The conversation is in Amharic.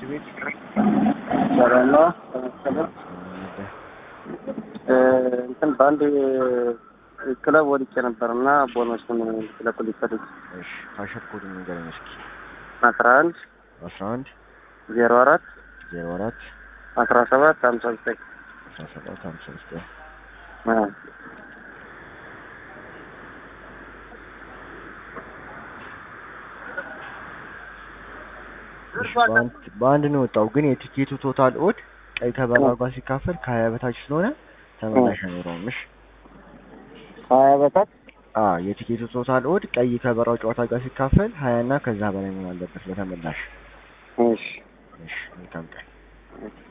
ቤት ሰላም ነው። ተመስገን። እንትን በአንድ ክለብ ወድቄ ነበር እና ቦነሱን ልትለቁልኝ ፈልጌ እሺ ካሸር ኮድ ንገረኝ እስኪ አስራ አንድ አስራ አንድ ዜሮ አራት ዜሮ አራት አስራ ሰባት ሀምሳ ዘጠኝ አስራ ሰባት ሀምሳ ዘጠኝ አዎ። እሺ በአንድ በአንድ ነው የወጣው ግን የቲኬቱ ቶታል ኦድ ቀይ ከበራው ጋር ሲካፈል ከሀያ በታች ስለሆነ ተመላሽ አይኖረውም። እሺ ሀያ በታች አ የቲኬቱ ቶታል ኦድ ቀይ ከበራው ጨዋታ ጋር ሲካፈል ሀያ እና ከዛ በላይ መሆን አለበት ለተመላሽ። እሺ እሺ መልካም ቀን። እሺ